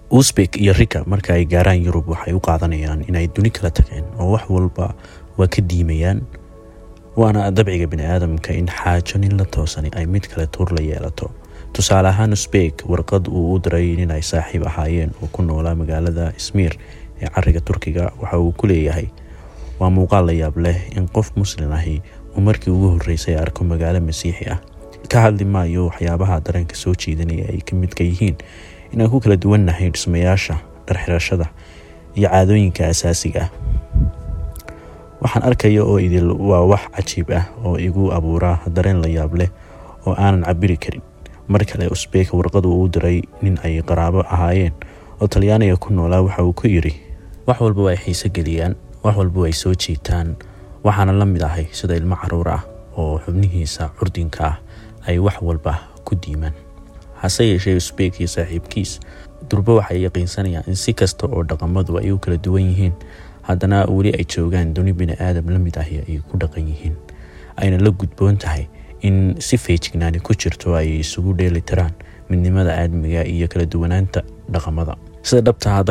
usbek iyo rika marka ay gaaraan yurub waxay u qaadanayaan inay duni kala tageen oo wax walba waa ka diimayaan waana dabciga bini aadamka in xaajo nin la toosani ay mid kale tuur la yeelato tusaale ahaan usbek warqad uu u diray nin ay saaxiib ahaayeen oo ku noolaa magaalada ismiir ee cariga turkiga waxa uu ku leeyahay waa muuqaal la yaab leh in qof muslin ahi uu markii ugu horreysay arko magaalo masiixi ah ka hadli maayo waxyaabaha dareenka soo jiidanaya ay ka midka yihiin inaan ku kala duwannahay dhismayaasha dharxirashada iyo caadooyinka asaasiga ah waxaan arkaya oo idil waa wax cajiib ah oo igu abuura dareen la yaab leh oo aanan cabiri karin mar kale usbek warqadu uu diray nin ay qaraabo ahaayeen oo talyaaniga ku noolaa waxa uu ku yidhi wax walba way xiise geliyaan wax walba way soo jiitaan waxaana la mid ahay sida ilmo caruur ah oo xubnihiisa curdinka ah ay wax walba ku diimaan hase yeeshee usbek iyo saaxiibkiis durbo waxay yaqiinsanayaan in si kasta oo dhaqamadu ay u kala duwan yihiin haddana weli ay joogaan duni bini aadam la mid ahi ay ku dhaqan yihiin ayna la gudboon tahay in si feejignaani ku jirto ay isugu dheeli tiraan midnimada aadmiga iyo kala duwanaanta dhaqamada sida dhabtaa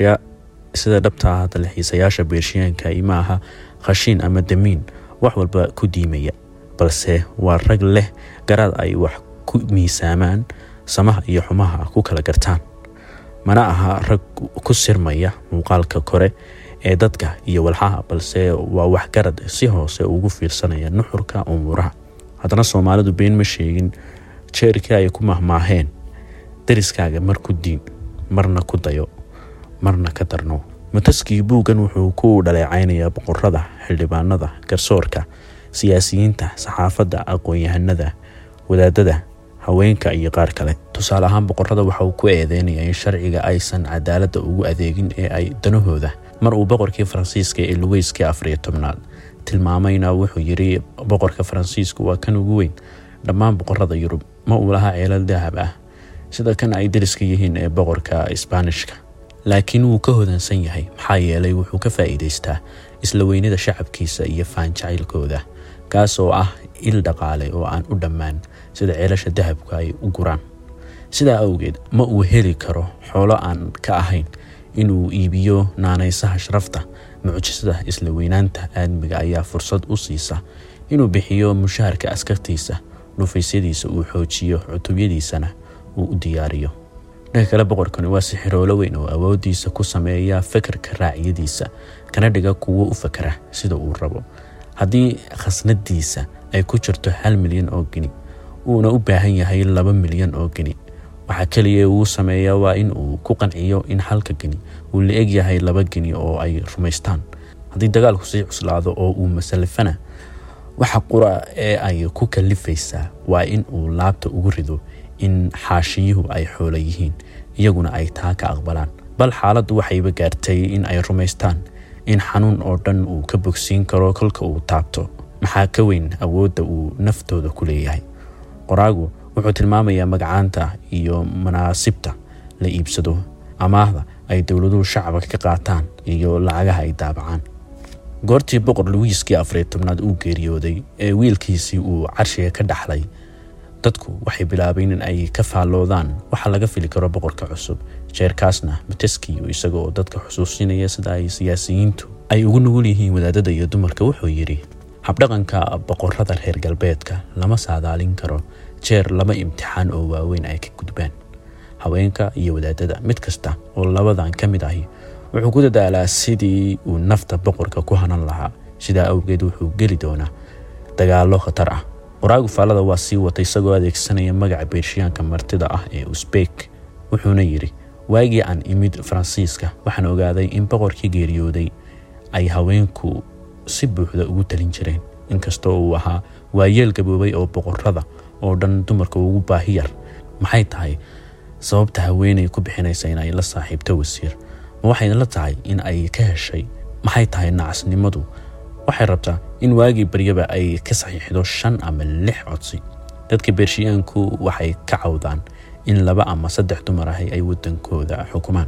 sida dhabtaa hadda lexiisayaasha beershiyaanka ima aha khashiin ama damiin wax walba ku diimaya balse waa rag leh garaad ay wax ku miisaamaan samaha iyo xumaha ku kala gartaan mana aha rag ku sirmaya muuqaalka kore ee dadka iyo walxaha balse waa waxgarad si hoose ugu fiirsanaya nuxurka umuuraha haddana soomaalidu been ma sheegin jeerkii ay ku mahmaaheen dariskaaga mar ku diin marna ku dayo marna ka darno mutaskii buuggan wuxuu ku dhaleecaynayaa boqorada xildhibaanada garsoorka siyaasiyiinta saxaafadda aqoon-yahanada wadaadada haweenka iyo qaar kale tusaale ahaan boqorada waxa uu ku eedeynayaa in sharciga aysan cadaaladda ugu adeegin ee ay danahooda mar uu boqorkii faransiiska ee luweyskii afariyo tobnaad tilmaamayna wuxuu yidhi boqorka faransiisku waa kan ugu weyn dhammaan boqorada yurub ma uu lahaa ceelal dahab ah sida kan ay dariska yihiin ee boqorka isbaanishka laakiin wuu ka hodansan yahay maxaa yeelay wuxuu ka faa'iidaystaa isla weynada shacabkiisa iyo faanjacaylkooda kaas oo ah il dhaqaale oo aan u dhammaan sida ceelasha dahabka ay u guraan sidaa awgeed ma uu heli karo xoolo aan ka ahayn inuu iibiyo naanaysaha sharafta mucjisada isla weynaanta aadmiga ayaa fursad u siisa inuu bixiyo mushaharka askartiisa dhufaysyadiisa uu xoojiyo cutubyadiisana uu u diyaariyo dhanka kale boqorkani waa sixiroolo weyn oo awoodiisa ku sameeya fekerka raaciyadiisa kana dhiga kuwo u fakera sida uu rabo haddii khasnadiisa ay ku jirto hal milyan oo geni uuna u baahan yahay laba milyan oo geni waxaa keliya uu sameeya waa in uu ku qanciyo in halka geni uu la eg yahay laba geni oo ay rumaystaan haddii dagaalku sii cuslaado oo uu masalafana waxa qura ee ay ku kalifaysaa waa in uu laabta ugu rido in xaashiyuhu ay xoolo yihiin iyaguna ay taa ka aqbalaan bal xaaladdu waxayba gaartay in ay rumaystaan in xanuun oo dhan uu ka bogsiin karo kolka uu taabto maxaa ka weyn awoodda uu naftooda ku leeyahay qoraagu wuxuu tilmaamayaa magacaanta iyo manaasibta la iibsado amaahda ay dowladuhu shacabka ka qaataan iyo lacagaha ay daabacaan goortii boqor luwiiskii afariyo tobnaad uu geeriyooday ee wiilkiisii uu carshiga ka dhaxlay dadku waxay bilaabeen in ay ka faalloodaan waxa laga fili karo boqorka cusub jeerkaasna moteskiyo isaga oo dadka xusuusinaya sida ay siyaasiyiintu ay ugu nugul yihiin wadaadada iyo dumarka wuxuu yidhi habdhaqanka boqorada reer galbeedka lama saadaalin karo jeer laba imtixaan oo waaweyn ay ka gudbaan haweenka iyo wadaadada mid kasta oo labadan ka mid ahi wuxuu ku dadaalaa sidii uu nafta boqorka ku hanan lahaa sidaa awgeed wuxuu geli doonaa dagaallo khatar ah qoraagu faallada waa sii wata isagoo adeegsanaya magaca beershiyaanka martida ah ee usbek wuxuuna yidhi waagii aan imid faransiiska waxaan ogaaday in boqorkii geeriyooday ay haweenku si buuxda ugu talin jireen inkastoo uu ahaa waayeel gaboobay oo boqorada oo dhan dumarka ugu baahi yar maxay tahay sababta haweenay ku bixinaysa in ay la saaxiibto wasiir ma waxayna la tahay in ay ka heshay maxay tahay nacasnimadu waxay rabtaa in waagii baryaba ay ka saxiixdo shan ama lix codsi dadka beershiyaanku waxay ka cawdaan in laba ama saddex dumar ahi ay wadankooda xukumaan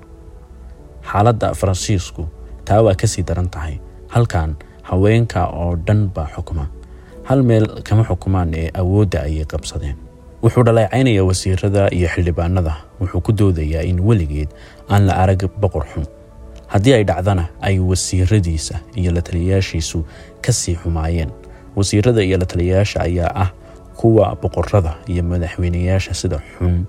xaaladda faransiisku taa waa kasii daran tahay halkan haweenka oo dhan baa xukuma hal meel kama xukumaan ee awoodda ayay qabsadeen wuxuu dhaleecaynaya wasiirada iyo xildhibaanada wuxuu ku doodayaa in weligeed aan la arag boqor xun haddii ay dhacdana ay wasiiradiisa iyo la taliyayaashiisu kasii xumaayeen wasiirada iyo la taliyayaasha ayaa ah kuwa boqorada iyo madaxweyneyaasha sida xun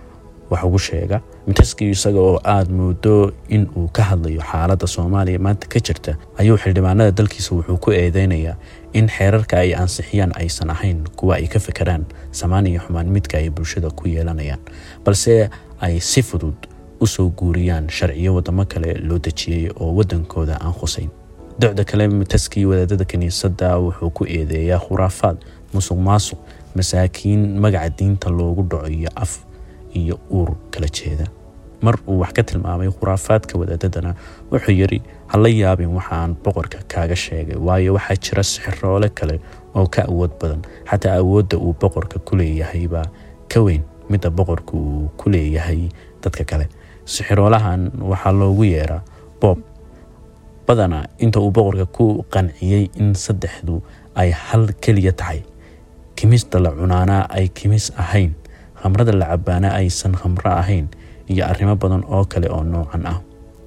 wax ugu sheega mintaski isaga oo aada moodo in uu ka hadlayo xaaladda soomaaliya maanta ka jirta ayuu xildhibaanada dalkiisa wuxuu ku eedeynayaa in xeerarka ay ansixiyaan aysan ahayn kuwa ay ka fekeraan samaan iyo xumaan midka ay bulshada ku yeelanayaan balse ay si fudud usoo guuriyaan sharciyo wadamo kale loo dejiyey oo wadankooda aan khusayn docda kale mitaskii wadaadada kiniisadda wuxuu ku eedeeyaa khuraafaad musuq maasuq masaakiin magaca diinta loogu dhaco iyo af iyo uur kala jeeda mar uu wax ka tilmaamay khuraafaadka wadaadadana wuxuu yidhi hala yaabin waxaan boqorka kaaga sheegay waayo waxaa jira sixiroole kale oo ka awood badan xataa awoodda uu boqorka ku leeyahay baa ka weyn midda boqorka uu ku leeyahay dadka kale sixiroolahan waxaa loogu yeeraa boob badanaa inta uu boqorka ku qanciyey in saddexdu ay hal keliya tahay kimista la cunaanaa ay kimis ahayn khamrada la cabaana aysan khamro ahayn iyo arrimo badan oo kale oo noocan ah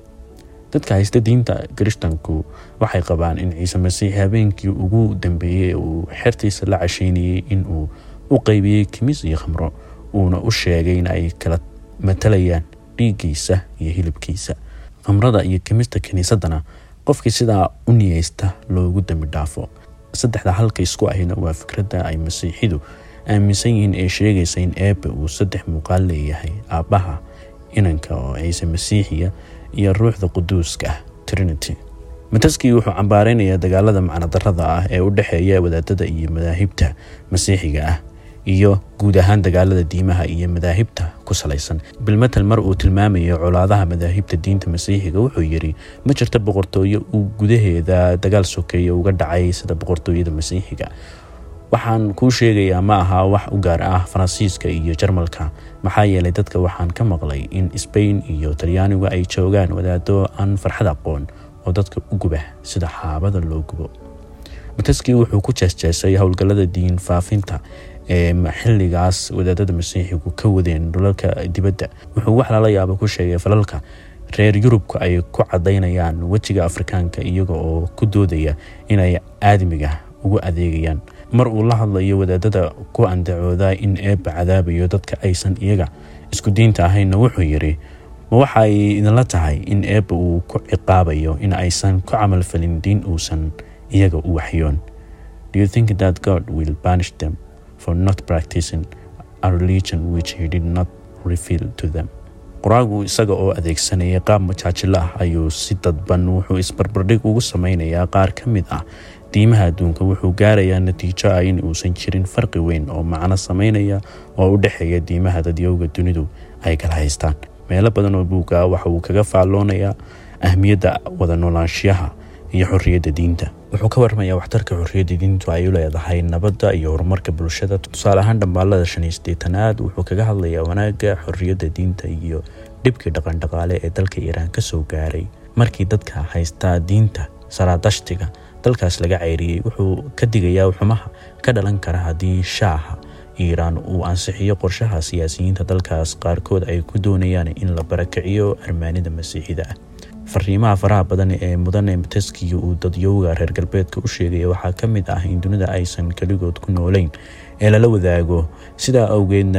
dadka haysta diinta kirishtanku waxay qabaan in ciise masiix habeenkii ugu dambeeyey uu xertiisa la casheynayey in uu u qeybiyey kimis iyo khamro uuna u sheegay in ay kala matalayaan dhiiggiisa iyo hilibkiisa khamrada iyo kimista kiniisadana qofkii sidaa u niyeysta loogu dambi dhaafo saddexda halka isku ahayna waa fikradda ay masiixidu aaminsan yihiin ee sheegaysa in eebbe uu saddex muuqaal leeyahay aabbaha inanka oo ciise masiixiya iyo ruuxda quduuska ah trinity mataskii wuxuu cambaareynayaa dagaalada macnodarada ah ee u dhexeeya wadaadada iyo madaahibta masiixiga ah iyo guud ahaan dagaalada diimaha iyo madaahibta ku salaysan bilmatel mar uu tilmaamayo colaadaha madaahibta diinta masiixiga wuxuu yidhi ma jirto boqortooyo uu gudaheeda dagaal sokeeya uga dhacay sida boqortooyada masiixiga waxaan kuu sheegayaa ma aha wax u gaar ah faransiiska iyo jarmalka maxaa yeelay dadka waxaan ka maqlay in sbain iyo talyaanigu ay joogaan wadaado aan farxad aqoon oo dadka u guba sida xaabada loo gubo mataskii wuxuu ku jeesjeesay howlgallada diin faafinta ee xilligaas wadaadada masiixigu ka wadeen dhulalka dibadda wuxuu wax lala yaaba ku sheegay falalka reer yurubka ay ku cadaynayaan wejiga afrikaanka iyaga oo ku doodaya inay aadamiga ugu adeegayaan mar uu la hadlayo wadaadada ku andacooda in eebba cadaabayo dadka aysan iyaga isku diinta ahaynna wuxuu yidhi ma waxay idinla tahay in eebba uu ku ciqaabayo in aysan ku camalfalin diin uusan iyaga u waxyoon do you think that god will banish them for not practicing a religion which he did not reveal to them qoraagu isaga oo adeegsanaya qaab majaajilo ah ayuu si dadban wuxuu isbarbardhig ugu sameynayaa qaar ka mid ah diimaha adduunka wuxuu gaarayaa natiijo ah in uusan jirin farqi weyn oo macno sameynaya oo u dhexeeya diimaha dadyowga dunidu ay kala haystaan meelo badan oo buuga waxa uu kaga faalloonayaa ahmiyadda wada noolaanshiyaha iyo xorriyadda diinta wuxuu ka warramayaa waxtarka xorriyadda diintu ay u leedahay nabadda iyo horumarka bulshada tusaale ahaan dhambaalada shan iyo siddeetanaad wuxuu kaga hadlayaa wanaagga xorriyadda diinta iyo dhibkii dhaqandhaqaale ee dalka iiraan ka soo gaaray markii dadka haystaa diinta saraadashtiga dalkaas laga ceyriyey wuxuu ka digayaa xumaha ka dhalan kara haddii shaaha iiraan uu ansixiyo qorshaha siyaasiyiinta dalkaas qaarkood ay ku doonayaan in la barakiciyo armaanida masiixida ah fariimaha faraha badan ee mudane mataskiya uu dadyowga reer galbeedka u sheegaya waxaa ka mid ah in dunida aysan keligood ku noolayn ee lala wadaago sidaa awgeedna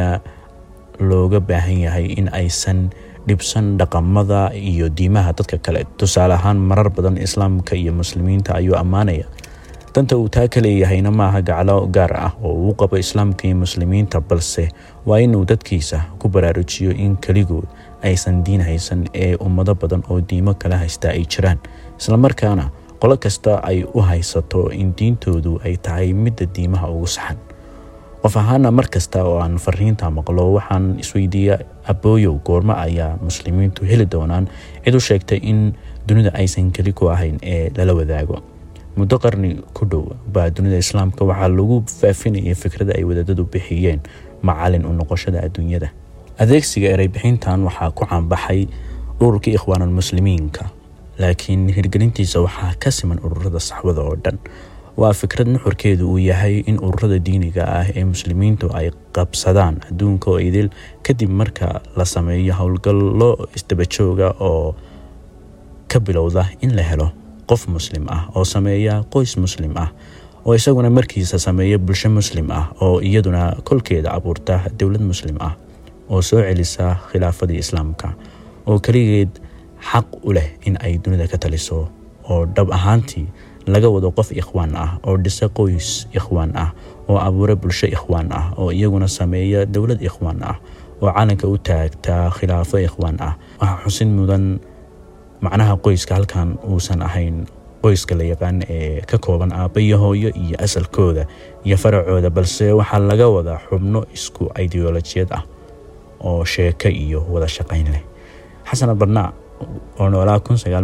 looga baahan yahay in aysan dhibsan dhaqamada iyo diimaha dadka kale tusaale ahaan marar badan islaamka iyo muslimiinta ayuu ammaanaya danta uu taa ka leeyahayna maaha gaclo gaar ah oo uu qabo islaamka iyo muslimiinta balse waa inuu dadkiisa ku baraarujiyo in keligood aysan diin haysan ee ummado badan oo diimo kala haysta ay jiraan islamarkaana qolo kasta ay u haysato in diintoodu ay tahay midda diimaha ugu saxan qof ahaana mar kasta oo aan fariinta maqlo waxaan isweydiiya abooyow goormo ayaa muslimiintu heli doonaan cid u sheegtay in dunida aysan keli ku ahayn ee lala wadaago muddo qarni ku dhow baa dunida islaamka waxaa lagu faafinayay fikrada ay wadaadadu bixiyeen macalin u noqoshada adduunyada adeegsiga ereybixintan waxaa ku caanbaxay ururkii ikhwaanulmuslimiinka laakiin hirgelintiisa waxaa ka siman ururada saxwada oo dhan waa fikrad nuxurkeedu uu yahay in ururada diiniga ah ee muslimiintu ay qabsadaan adduunka oo idil kadib marka la sameeyo howlgallo isdabajooga oo ka bilowda in la helo qof muslim ah oo sameeya qoys muslim ah oo isaguna markiisa sameeya bulsho muslim ah oo iyaduna kolkeeda abuurta dowlad muslim ah oo soo celisa khilaafadii islaamka oo keligeed xaq u leh in ay dunida ka taliso oo dhab ahaantii laga wado qof ikhwaan ah oo dhisa qoys ikhwaan ah oo abuura bulsho ikhwaan ah oo iyaguna sameeya dowlad ikhwaan ah oo calanka u taagta khilaafo ikhwaan ah waxaa xusin mudan macnaha qoyska halkan uusan ahayn qoyska la yaqaan ee ka kooban aabba iyo hooyo iyo asalkooda iyo faracooda balse waxaa laga wadaa xubno isku ideolojiyad ah oo sheeko iyo wada shaqayn leh xasan albarnaac oo noolaa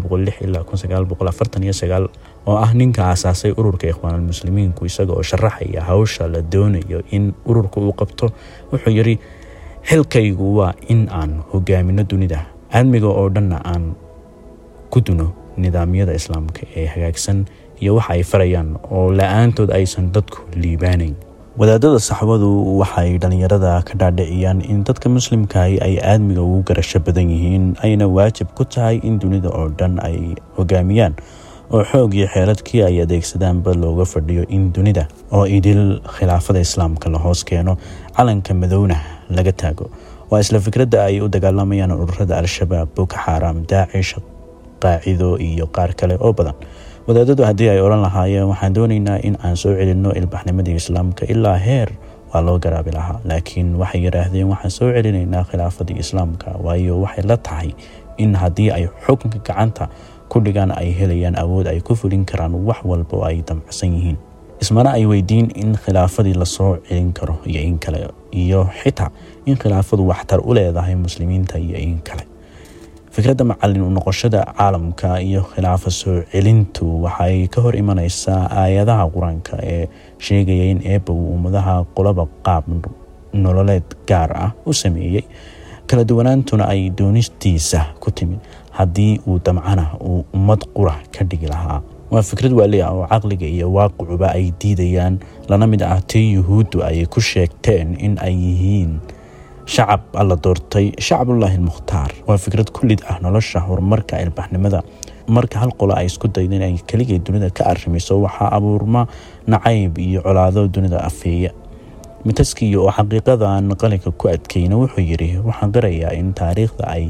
ilaa oo ah ninka aasaasay ururka ikhwaanulmuslimiinku isaga oo sharaxaya hawsha la doonayo in ururka uu qabto wuxuu yidhi xilkaygu waa in aan hogaamino dunida aadmiga oo dhanna aan ku duno nidaamyada islaamka ee hagaagsan iyo waxa ay farayaan oo la-aantood aysan dadku liibaanayn wadaadada saxbadu waxay dhallinyarada ka dhaadhiciyaan in dadka muslimkahi ay aadmiga ugu garasho badan yihiin ayna waajib ku tahay in dunida oo dhan ay hogaamiyaan oo xoog iyo xeeladkii ay adeegsadaanba looga fadhiyo in dunida oo idil khilaafada islaamka la hoos keeno calanka madowna laga taago waa isla fikradda ay u dagaalamayaan ururada al-shabaab boko xaaraam daacish qaacido iyo qaar kale oo badan wadaadadu haddii ay odhan lahaayeen waxaan doonaynaa in aan soo celinno ilbaxnimadii islaamka ilaa heer waa loo garaabi lahaa laakiin waxay yidhaahdeen waxaan soo celinaynaa khilaafadii islaamka waayo waxay la tahay in haddii ay xukunka gacanta ku dhigaan ay helayaan awood ay ku fulin karaan wax walba oo ay damacsan yihiin ismana ay weydiin in khilaafadii lasoo celin karo iyo in kale iyo xitaa in khilaafadu waxtar u leedahay muslimiinta iyo in kale fikradda macalin u noqoshada caalamka iyo khilaafa soo celintu waxay ka hor imaneysaa aayadaha qur-aanka ee sheegaya in eebba uu ummadaha qolaba qaab nololeed gaar ah u sameeyey kala duwanaantuna ay doonistiisa ku timid haddii uu damcana uu ummad qura ka dhigi lahaa waa fikrad waali ah oo caqliga iyo waaqicuba ay diidayaan lana mid ah tii yuhuuddu ay ku sheegteen in ay yihiin shacab alla doortay shacabullaahi almukhtaar waa fikrad kullid ah nolosha horumarka ilbaxnimada marka hal qolo ay isku dayda in ay keligay dunida ka arrimayso waxaa abuurma nacayb iyo colaado dunida afeeya mitaskiyo oo xaqiiqadan qalinka ku adkeyna wuxuu yidhi waxaan qirayaa in taariikhda ay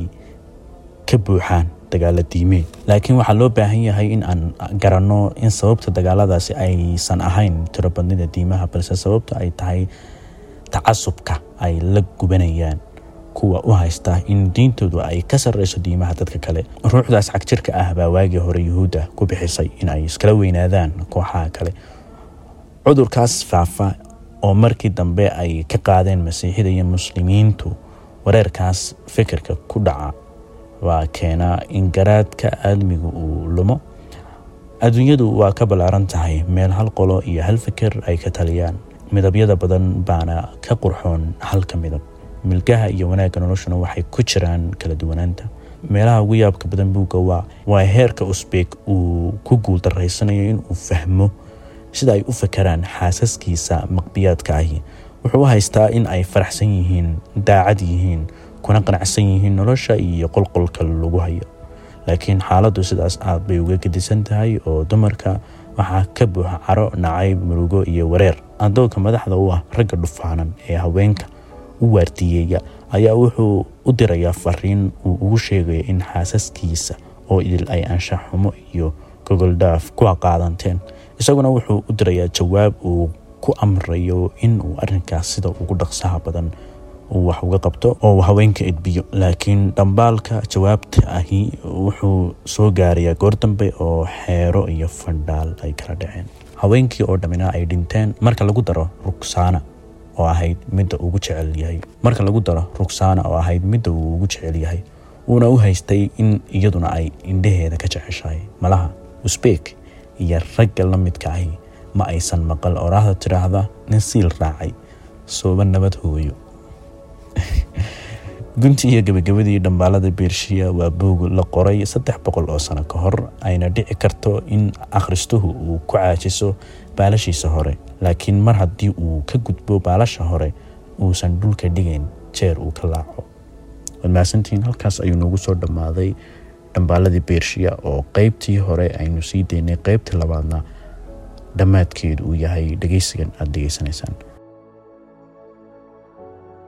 ka buuxaan dagaala diimeed laakiin waxaa loo baahan yahay in aan garanno in sababta dagaaladaasi aysan ahayn tirobadnida diimaha balse sababta ay tahay tacasubka ay la gubanayaan kuwa u haysta in diintoodu ay ka sarreyso diimaha dadka kale ruuxdaas cagjirka ah baa waagii hore yuhuudda ku bixisay in ay iskala weynaadaan kooxaha kale cudurkaas faafa oo markii dambe ay ka qaadeen masiixida iyo muslimiintu wareerkaas fikirka ku dhaca waa keenaa in garaadka aadmigu uu lumo adduunyadu waa ka ballaaran tahay meel hal qolo iyo hal fikir ay ka taliyaan midabyada badan baana ka qurxoon halka midab milgaha iyo wanaagga noloshuna waxay ku jiraan kala duwanaanta meelaha ugu yaabka badan buugga waa waa heerka usbeeg uu ku guuldarraysanayo inuu fahmo sida ay u fakaraan xaasaskiisa maqbiyaadka ahi wuxuu u haystaa in ay faraxsan yihiin daacad yihiin kuna qanacsan yihiin nolosha iyo qolqolka lagu hayo laakiin xaaladdu sidaas aad bay uga gedisan tahay oo dumarka waxaa ka buuxa caro nacayb murugo iyo wareer adoonka madaxda u ah ragga dhufaanan ee haweenka u waardiyeeya ayaa wuxuu u dirayaa fariin uu ugu sheegayo in xaasaskiisa oo idil ay anshax xumo iyo gogoldhaaf ku qaadanteen isaguna wuxuu u dirayaa jawaab uu ku amrayo in uu arrinkaas sida ugu dhaqsaha badan uu wax uga qabto oo haweenka edbiyo laakiin dhambaalka jawaabta ahi wuxuu soo gaarayaa goor dambe oo xeero iyo fandhaal ay kala dhaceen haweenkii oo dhammina ay dhinteen marka lagu daro rugsaana oo ahayd midda ugu jecel yahay marka lagu daro rugsaana oo ahayd midda uu ugu jecel yahay uuna u haystay in iyaduna ay indhaheeda ka jeceshahay malaha usbeek iyo ragga la midka ahi ma aysan maqal oraahda tidhaahda nin siil raacay sooba nabad hooyo guntii iyo gabagabadii dhambaalada beershiya waa boog la qoray saddex boqol oo sano ka hor ayna dhici karto in akhristuhu uu ku caajiso baalashiisa hore laakiin mar haddii uu ka gudbo baalasha hore uusan dhulka dhigayn jeer uu ka laaco waad mahadsantihiin halkaas ayuu noogu soo dhammaaday dhambaaladii beershiya oo qeybtii hore aynu sii daynay qeybtii labaadna dhammaadkeedu uu yahay dhegeysigan aada dhegeysanaysaan